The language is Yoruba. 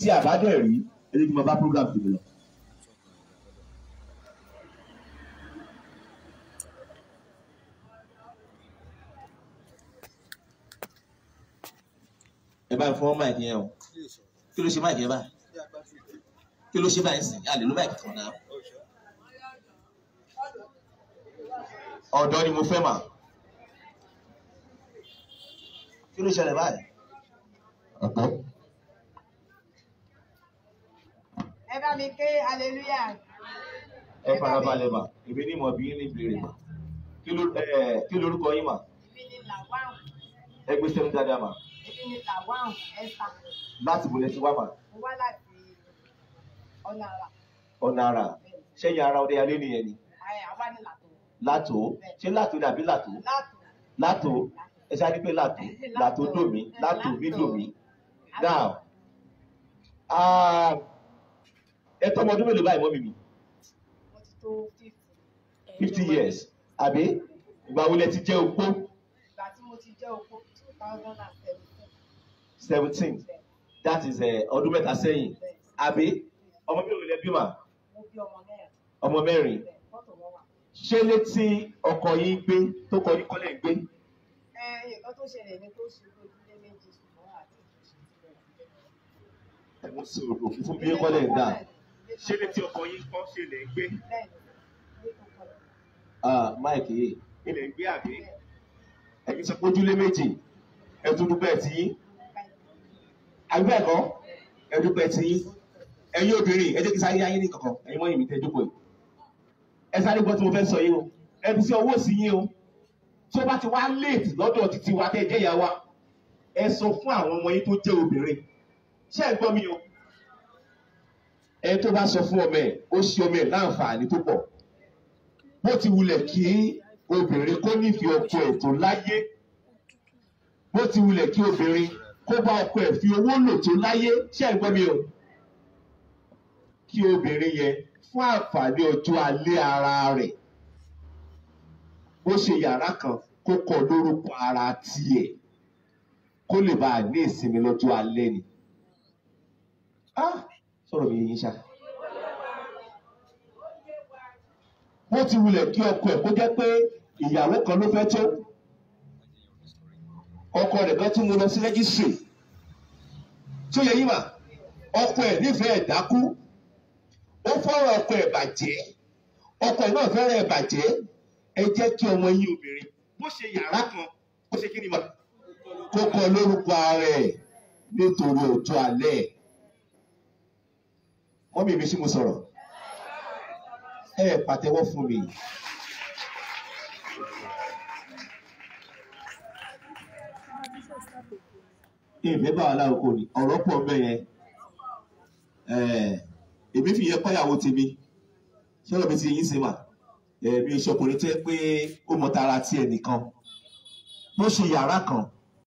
tí a bá dẹ̀ rí ẹni tí mo bá program tèmi lọ. ẹ bá ń fọwọ́ máìkì yẹn o kí ló ṣe máìkì yẹn báyìí kí ló ṣe báyìí sìn àlè ló máìkì kan náà. ọ̀dọ́ ni mo fẹ́ mà kí ló ṣẹlẹ̀ báyìí. ọ̀dọ́. ẹ bá mi ké hallelujah ẹ farabalẹ̀ mà èmi ní mọ̀ bí yín ní ìbéèrè mà kí ló ẹ kí lorúkọ yín mà èmi ni làwáhùn ẹ gbé sẹ́nu dáadáa mà èmi ni làwáhùn ẹ̀sà láti bọ̀lẹ̀ tí wá mà mo wá láti ọ̀nà àrà ọ̀nà ara ṣẹ́yìn ara ọdẹ alẹ́ nìyẹn ni ẹ̀ àwa ní làtò látò ṣé látò dàbí látò látò látò ẹ ṣáà ní pé látò látò dòmí látò mí dòmí now ah, ẹ tọ́mọ ọdún mélòó báyìí mọ́ mi mi mo ti tó fifty fifty years àbí ìgbà wo lẹ ti jẹ́ opó ìgbà tí mo ti jẹ́ opó two thousand and seventeen seventeen that is eh, ọdún mẹ́ta sẹ́yìn àbí ọmọ mélòó lẹ bí mà mo bí ọmọ mẹ́rin ọmọ mẹ́rin bẹ́ẹ̀ fọ́tò wọn wà. ṣé létí ọkọ yín gbé tó kọ ní kọ́lẹ̀ ń gbé ẹ nǹkan tó ṣẹlẹ̀ ni tó ṣe ojúlé méjì ṣùgbọ́n àti ìṣòṣì ẹ̀mú sí òkú fún bí kọ́lẹ̀ ń dà ṣé létí ọkọ yín kọ́ ṣe lè ń gbé bẹ́ẹ̀ ni ilé tó kọlẹ̀ ah máìkì yìí ilẹ̀ ń gbé àbí bẹ́ẹ̀ ẹ̀yin sọ pé ojúlé méjì ẹ̀tún dúpẹ́ tí yín báyìí àgbẹ̀ ẹ̀kọ́ ẹ̀dúpẹ́ tí yín ẹ̀yin obìnrin ẹ jẹ́ kí sáré ayé ní kankan ẹ̀yin mọ́ ìmìtẹ́ jókòó yìí ẹ sáré gbọ́ tí mo fẹ́ sọ yìí o ẹ fi sí ọwọ́ sí yín o tí ó bá ti wá léètì lọ́dọ̀ títí wa tẹ́ ẹ jẹ́ ìyá wa ẹ sọ fún àwọn ọmọ yín tó jẹ́ obìnrin ṣé ẹ gbọ́ mi o ẹ tó bá sọ fún ọmọ ẹ ó ṣe ọmọ ẹ láǹfààní tó pọ̀ bó ti wulẹ̀ kí obìnrin kó nífẹ̀ẹ́ ọkọ ẹ̀ tó láyé bó ti wulẹ̀ kí obìnrin kó bá ọkọ ẹ̀ fi owó lò tó láyé ṣé ẹ gbọ́ mi o kí obìnrin yẹn fún àǹfààní ọjọ́ alẹ́ ara rẹ̀ bó ṣe yàrá kan kó kọ lórúkọ ara tiẹ̀ kó lè bá a ní ìsinmi lọ́jọ́ alẹ́ ni. Ah, sọ̀rọ̀ mi yín ṣá. bó ti wulẹ̀ kí ọkọ ẹ̀ kó jẹ́ pé ìyàwó kan ló fẹ́ tó ọkọ rẹ̀ kan tún mú lọ sí rẹ́gísírì tí ó yẹ yín mà ọkọ ẹ̀ nífẹ̀ẹ́ ẹ̀ dákú ó fọ́rọ̀ ọkọ ẹ̀ bàjẹ́ ọkọ ẹ̀ náà fẹ́ràn ẹ̀ bàjẹ́ ẹ jẹ́ kí ọmọ yín obìnrin bó ṣe yàrá kan bó ṣe kí ni mà kó kọ lórúkọ ara ẹ̀ nítorí ọjọ́ alẹ́ ẹ̀ mọ́mí mi sí mo sọ̀rọ̀ ẹ pàtẹ́wọ́ fún mi. ìfẹ́ bá wa lárúkọ ni ọ̀rọ̀ pọ̀ ń bẹ̀ yẹn èmi fi yẹ kọ́yàwó tèmi sọ̀rọ̀ mi ti yín sí mà mi ìṣọkùnrin tẹ́ pé ó mọ tara tiẹ̀ nìkan bó ṣe yàrá kan